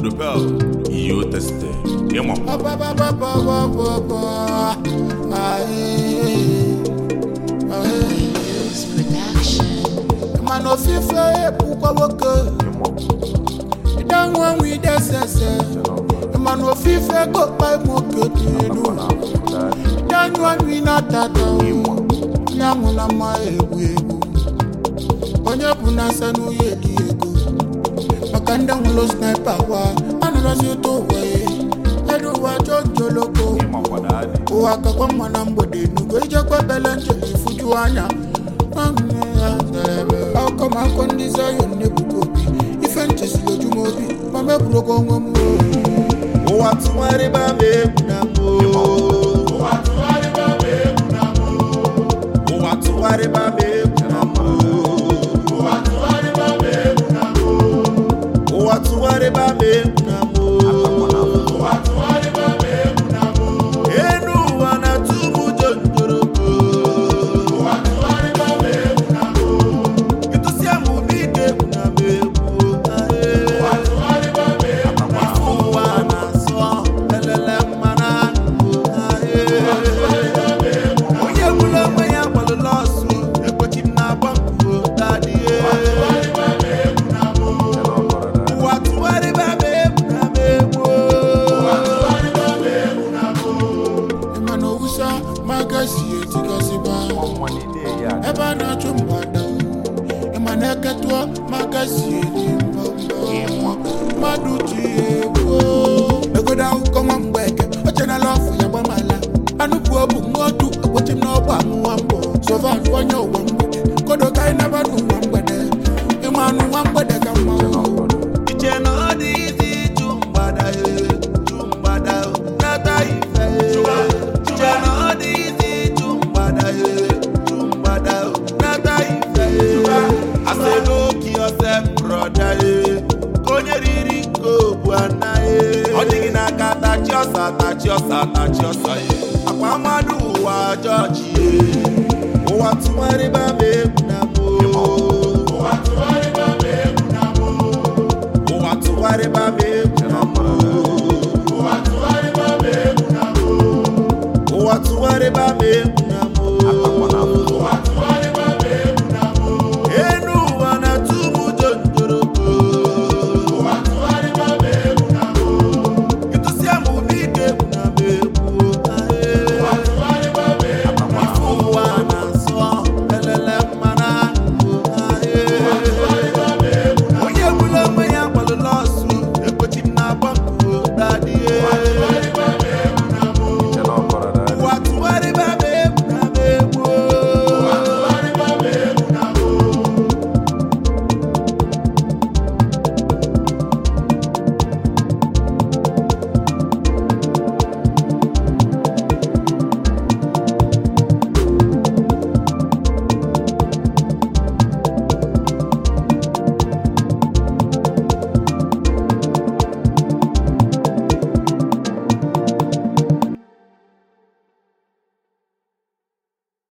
Godopel, Iyo Teste, Yemo. Blues Production. mana ofufe ebukwa nwoke ịdanwe nwe idesese mana ofufe gokpa nwoke dị elu ịdanyụọ nri na-atata nyanwụ na mma egbu egbu onye bụ na asa n'uye dị ego maka ndị nwụrụ sniper wa anụrọzi ụtọ ụwa ya edu ụwa jọjọloko ụwa kakwa mma na mgbede nugo ijekwa bele njem ifuju anya akọmakọ ndị zayon na-ebuka obi ife nchesiri ojumobi ma mebụrogo onwe m ụwa tụgharịba m egwu na m ụwa tụgharịba m egwu na m ụwa tụgharịba m egwu na m enu ụwa na-atụ m ụjọ njoroko ịtụsịa m ụdị ike egwu na m egwu ife ụwa na-asọ elele mmara onye gburu onwe ya gbalụla ọsụ ekwechi m na-agba mkpuo dadie ụwa tụgharịba m egwu na m egwu mana owusa magasi etikasịba ebe a na-achụ mgbada ịma na eketụọ magasi eji mbọ mmadụ ji egwu egodo akụkọ nwa mgbeke o chenala ọfụ ya gbamala anụpụ obu nwotu ekwechi m n'ọgba amụwa mbọ sovan onye ụwa mgbede kodo ka anyị naba n'ụwa mgbede ịma anụ nwa mgbede ka mma iche na ọ dị izi ịjụ mgbada e, jụ mgbada o, nata ife e. iche na ọ dị izi ịjụ mgbada e, jụ mgbada o, nata ife e. Asị n'oke yourself, brother, e. Ka onye riri nke obu ana e. ọ dịghị n'aka tachi ọsa tachi ọsa tachi ọsa e. akwa mmadụ ụwa jọji e. ụwa tụgharịba m egwu